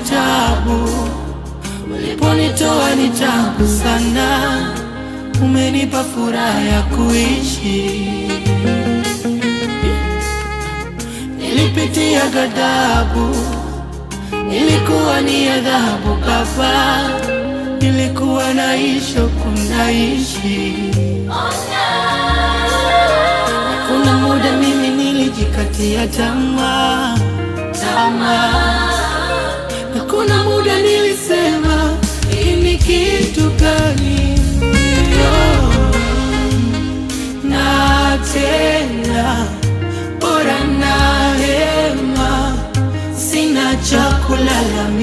tabu, uliponitoa ni tabu sana, umenipa furaha ya kuishi. Nilipitia ghadhabu, ilikuwa ni adhabu Baba, nilikuwa naishi kunaishi. Kuna muda mimi nilijikatia tamaa tamaa, na kuna muda nilisema hii ni kitu gani? Yo, na tena bora na hema, sina cha kulalamika.